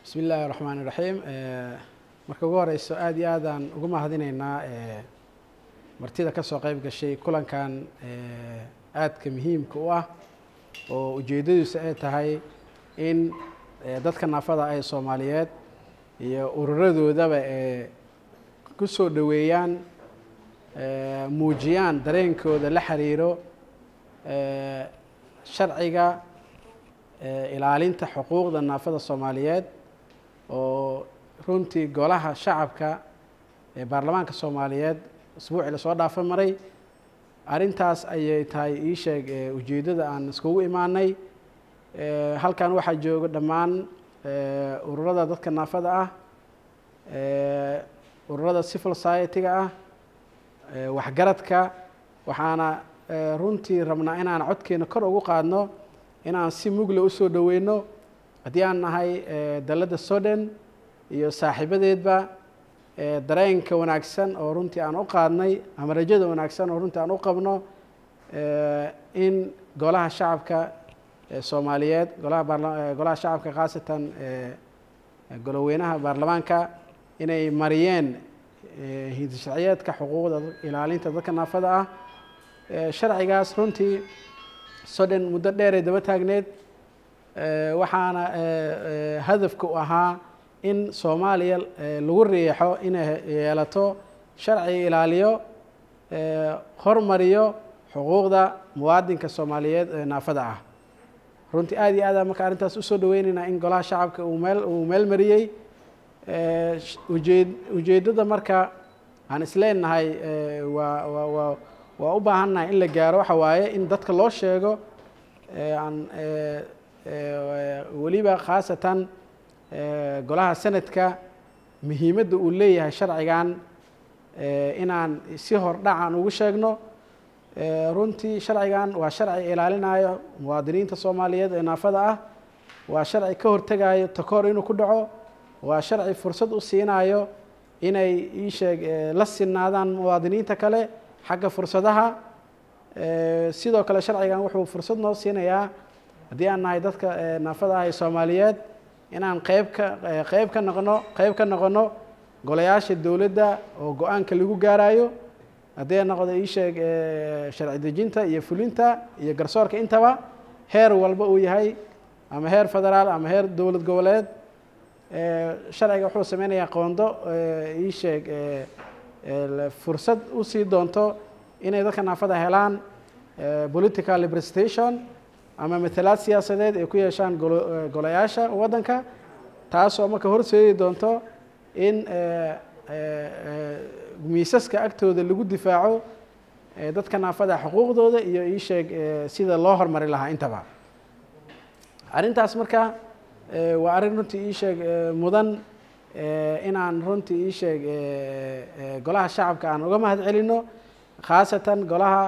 bismi illaahi raxmaan iraxiim marka ugu horeyso aada iyo aadaan ugu mahadinaynaa martida kasoo qeyb gashay kulankan aadka muhiimka u ah oo ujeedadiisu ay tahay in dadka naafada ah ee soomaaliyeed iyo ururadoodaba ee ku soo dhoweeyaan muujiyaan dareenkooda la xiriiro sharciga ilaalinta xuquuqda naafada soomaaliyeed oo runtii golaha shacabka ee baarlamaanka soomaaliyeed isbuucii lasoo dhaafa maray arrintaas ayay tahay ii sheeg ujeeddada aan iskugu imaanay halkan waxaa jooga dhammaan ururada dadka naafada ah ururada civil society-ga ah waxgaradka waxaana runtii rabnaa inaan codkeena kor ugu qaadno inaan si mugle usoo dhoweyno haddii aan nahay dalladda soden iyo saaxiibadeedba dareenka wanaagsan oo runtii aan u qaadnay ama rajada wanaagsan oo runtii aan u qabno in golaha shacabka soomaaliyeed golaha baarla golaha shacabka khaasatan goloweynaha baarlamaanka inay mariyeen hidisharciyeedka xuquuqda ilaalinta dadka naafada ah sharcigaas runtii soden muddo dheeray daba taagneed waxaana hadafka u ahaa in soomaaliya lagu riixo inay yeelato sharci ilaaliyo hormariyo xuquuqda muwaadinka soomaaliyeed ee naafada ah runtii aada iyo aada marka arrintaas usoo dhaweyneynaa in golaha shacabka uu meel uu meel mariyey ujeed ujeeddada marka aan isleenahay waa waa waa waa u baahannahay in la gaaro waxa waaye in dadka loo sheego aan weliba khaasatan golaha sanadka muhiimadda uu leeyahay sharcigan inaan si hordhacan ugu sheegno runtii sharcigan waa sharci ilaalinayo muwaadiniinta soomaaliyeed ee naafada ah waa sharci ka hortegayo takoor inuu ku dhaco waa sharci fursad u siinayo inay ii sheeg la sinaadaan muwaadiniinta kale xagga fursadaha sidoo kale sharcigan wuxuu fursad noo siinayaa haddii aan nahay dadka naafada ah ee soomaaliyeed inaan qeyb ka qeyb ka noqono qeyb ka noqono golayaasha dowladda oo go-aanka lagu gaarayo haddii noqdo ii sheeg sharci dejinta iyo fulinta iyo garsoorka intaba heer walba uu yahay ama heer federaal ama heer dowlad goboleed sharciga wuxuu sameynayaa qoondo ii sheeg fursad usii doonto inay dadka naafada helaan political representation ama matalaad siyaasadeed ay ku yeeshaan golayaasha waddanka taasoo marka horseedi doonto in miisaska agtooda lagu difaaco dadka naafada xuquuqdooda iyo ii sheeg sida loo hormari lahaa intaba arrintaas marka waa arrin runtii ii sheeg mudan inaan runtii ii sheeg golaha shacabka aan uga mahad celino khaasatan golaha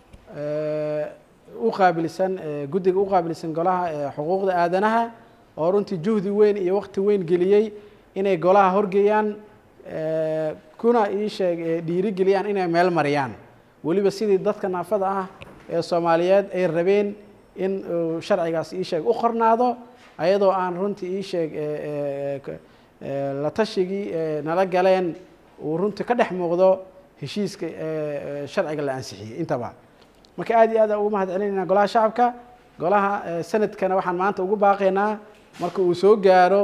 u qaabilsan guddiga u qaabilsan golaha xuquuqda aadanaha oo runtii juhdi weyn iyo waqti weyn geliyey inay golaha horgeeyaan kuna ii sheeg dhiirigeliyaan inay meel mariyaan weliba sidii dadka naafada ah ee soomaaliyeed ay rabeen in uu sharcigaas ii sheeg u qornaado ayadoo aan runtii ii sheeg la tashigii nala galeen uu runtii ka dhex muuqdo heshiiska sharciga la ansixiyey intaba marka aada iyo aad ugu mahad celinayna golaha shacabka golaha sanadkana waxaan maanta ugu baaqaynaa marka uu soo gaaro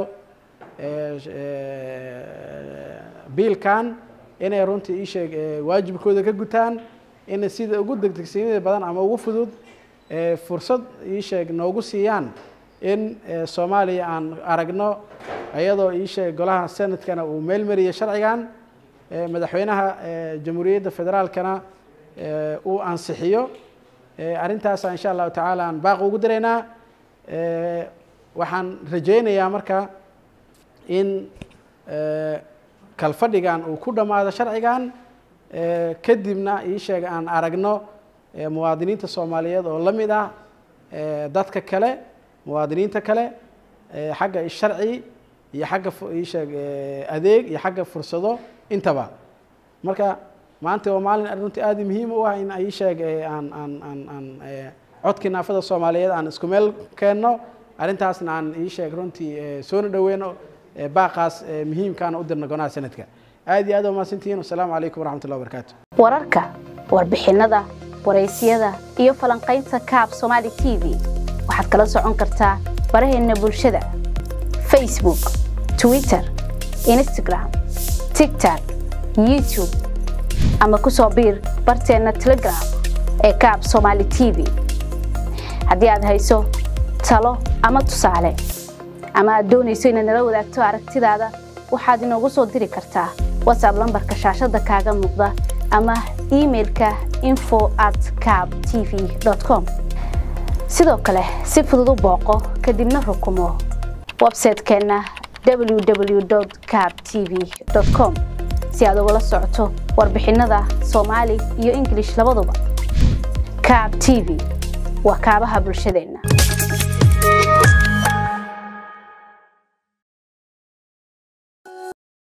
biilkan inay runtii ii sheeg waajibkooda ka gutaan in sida ugu degdegsiinida badan ama ugu fudud fursad ii sheeg noogu siiyaan in soomaaliya aan aragno iyadoo ii sheeg golaha sanadkana uu meel mariyay sharcigan madaxweynaha jamhuuriyadda federaalkana uu ansixiyo arrintaasa insha allahu tacaala aan baaq ugu diraynaa waxaan rajaynayaa marka in kalfadhigan uu ku dhammaado sharcigan kadibna ii sheega aan aragno muwaadiniinta soomaaliyeed oo la mid ah dadka kale muwaadiniinta kale xagga sharci iyo xagga ii sheeg adeeg iyo xagga fursado intaba marka maanta waa maalin runtii aada muhiim u ah in ii sheeg aan aan aan aan codkii naafada soomaaliyeed aan isku meel keenno arrintaasna aan ii sheeg runtii soona dhoweyno baaqaas muhiimkaana u dirna golaha sanadka aad iyo aad umahadsantihiin wasalaamu calaykum waraxmat ullahi wabarakaatu wararka warbixinada waraysyada iyo falanqaynta kaab somaali t v waxaad kala socon kartaa baraheenna bulshada facebook twitter instagram tigtok youtube ama ku soo biir barteenna telegram ee kaab somaali t v haddii aad hayso talo ama tusaale ama aad doonayso inaad nala wadaagto aragtidaada waxaad inoogu soo diri kartaa whatsapp lambarka shaashadda kaaga muuqda ama imailka info at cab t v com sidoo kale si fudud u booqo kadibna rukumo websaytekeenna www cab t v com si aad ugala socoto warbixinada soomaali iyo ingilish labaduba cab t v waa kaabaha bulshadeenna